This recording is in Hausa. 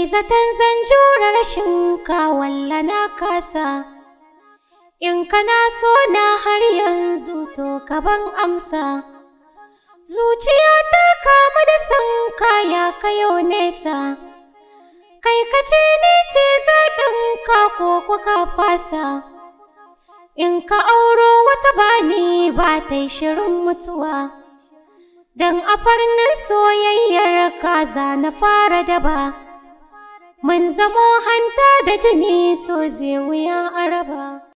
zaton zan jure rashin ka walla na kasa in kana so na har yanzu to ka ban amsa zuciya ta kama da san kaya kayo nesa kai ka ce ni ce zaɓin ka ko kuka fasa in ka auro wata bani ba ta yi shirin mutuwa don a farnin soyayyar kaza na fara daba mun zamo hanta da jini so zai wuya araba